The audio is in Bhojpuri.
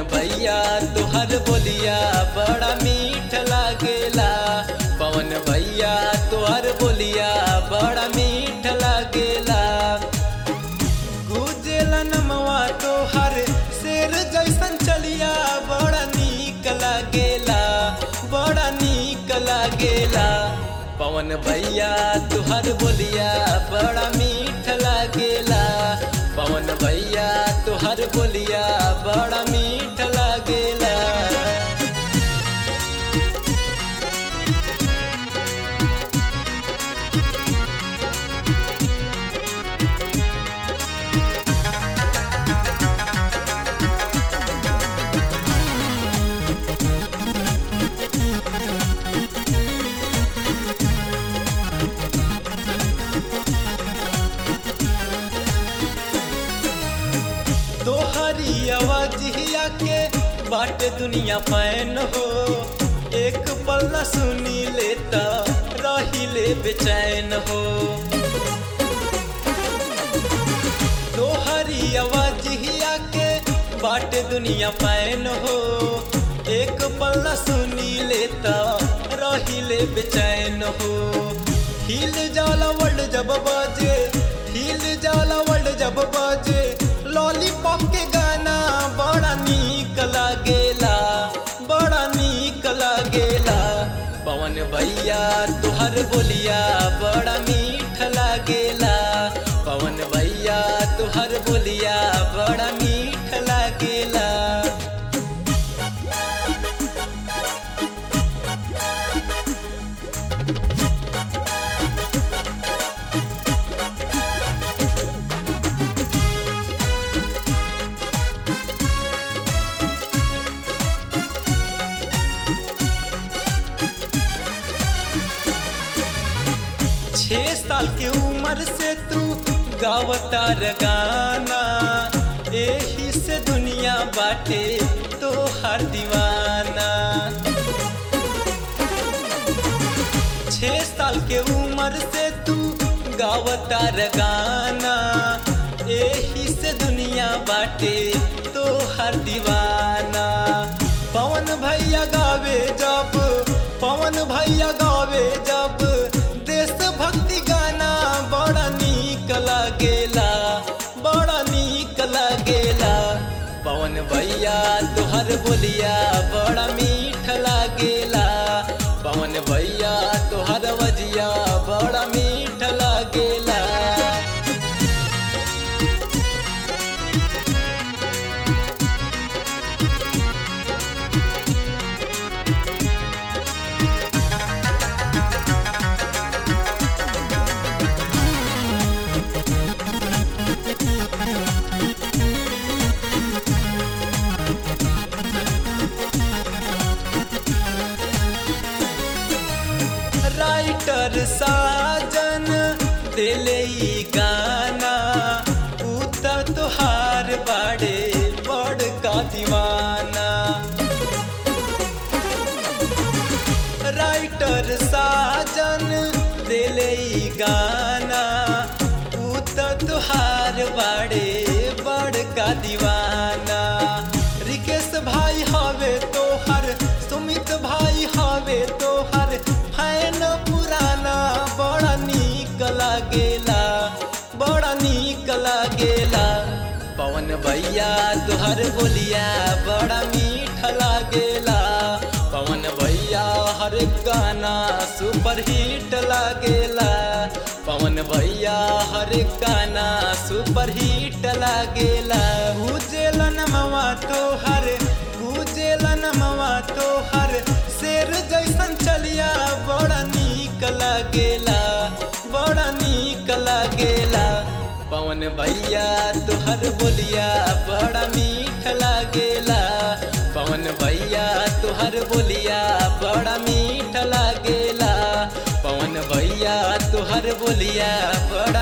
भैया तुहर बोलिया बड़ा मीठ लागेला पवन भैया तुहर बोलिया बड़ा मीठ लागेला गुजेला नमवा तोहर शेर जैसन चलिया बड़ा नीक लागेला बड़ा नीक लागेला पवन भैया तुहर बोलिया बड़ा मीठ लागेला पवन भैया तुहर बोलिया बड़ा मीठ लागेला तोहरी आवाजिया के बाट दुनिया पैन हो एक पल न सुनी लेता रही ले बेचैन हो तोहरी आवाजिया के बाट दुनिया पैन हो एक पल न सुनी लेता रही ले बेचैन हो हिल जाला वर्ल्ड जब बाजे हिल जाला वर्ल्ड जब बाजे लॉलीपॉप के गाना बड़ा नीक लागेला बड़ा नीक लागेला पवन भैया तुहर बोलिया बड़ा मीठ लागेला पवन भैया तुहर बोलिया बड़ा मीठ लागेला छह साल के उम्र से तू गावता गाना एही से दुनिया बाटे तो हर दीवाना छह साल के उम्र से तू गावता गाना एही से दुनिया बाटे तो हर दीवाना पवन भैया गावे जब पवन भैया गावे जब देशभक्ति गाना बड़ा नीक लागेला बड़ा नीक लागेला पवन भैया तुहर बोलिया बड़ा मीठ लागेला पवन भैया तुहर वजिया बड़ा मीठ लागेला राइटर साजन दिले ई गाना उतर तुहार बाड़े बड़ का दीवाना राइटर साजन दिले ई गाना उतर तुहार बाड़े बड़ का दीवाना रिकेश भाई हवे तोहर सुमित भाई हवे तोहर फैन पुराना बड़ा नीक लागेला बड़ा नीक लागेला पवन भैया तुहर बोलिया बड़ा मीठ लागेला पवन भैया हर गाना सुपर हिट लागेला पवन भैया हर गाना सुपर हिट लागेला गुजेला नमवा तोहर गुजेला नमवा तोहर शेर जैसन चलिया बड़ा नीक लागेला बड़ा नीक लागेला पवन भैया तुहर बोलिया बड़ा मीठ लागेला पवन भैया तुहर बोलिया बड़ा मीठ लागेला पवन भैया तुहर बोलिया बड़ा